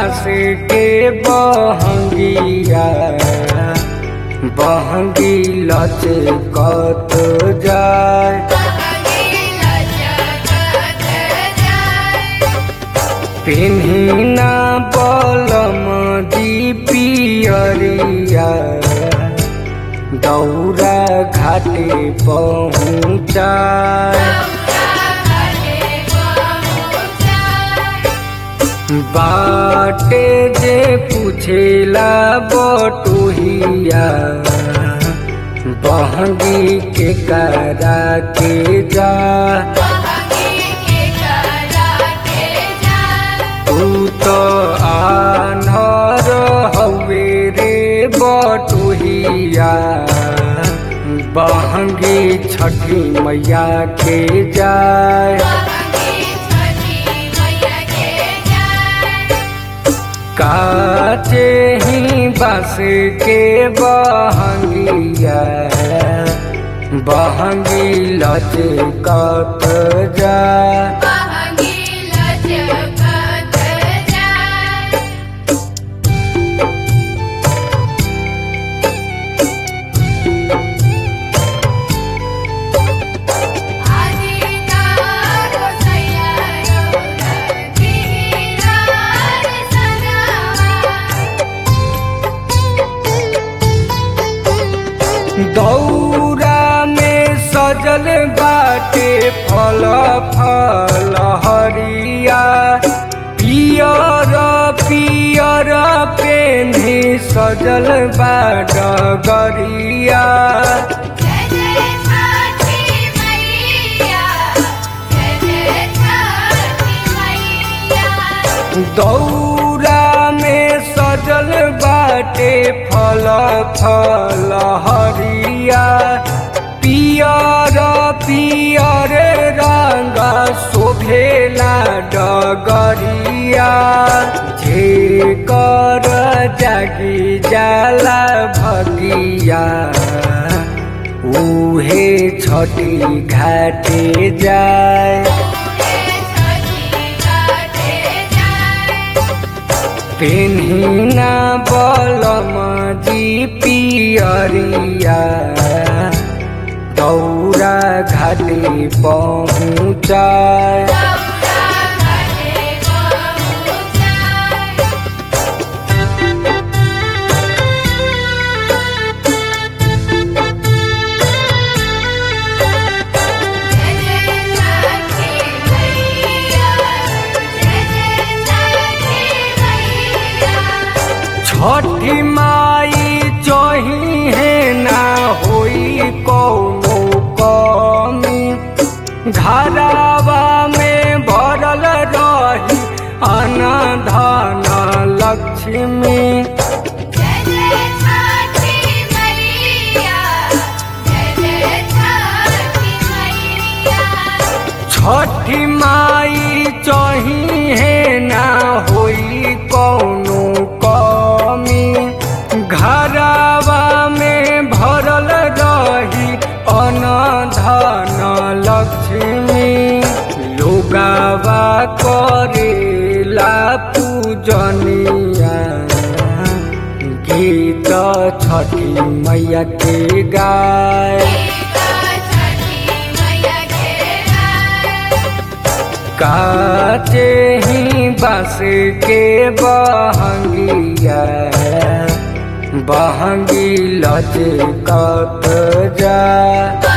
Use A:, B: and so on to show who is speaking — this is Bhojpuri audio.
A: बास के बहंगिया बहंगी लचकत जाय पिन्हिना बलम जी पियरिया दौरा घाटे पहुँचाय बाटे जे पूछेला बटोहिया बहंगी के करा के जा तू तो आनर हवे रे बटोहिया बहंगी छठी मैया के जाय काचे ही बस के बहंगिया बहंगी लचकत जा दौरा में सजल बाटे फल फल हरिया पियर पियर पेन्ही सजल बा डगरिया दौरा में सजल बाटे फल फल हरिया पियर पियर रंग शोभेला डगरिया जे कर जागी जाला भगिया उहे छठी घाटे जाय पेन्हिना बलम जी पियरिया दौरा घाटे पहुँचाय छठी माई चही है ना होई कौनो कमी घरावा में भरल रही अनधन लक्ष्मी छठी माई चही है ना होई कौनो कमी घरावा में भरल रही अनधन लक्ष्मी लोगावा करेला पूजनिया गीत छठी मैया के गाय काचे ही बस के बहंगिया बहंगी लचकत जा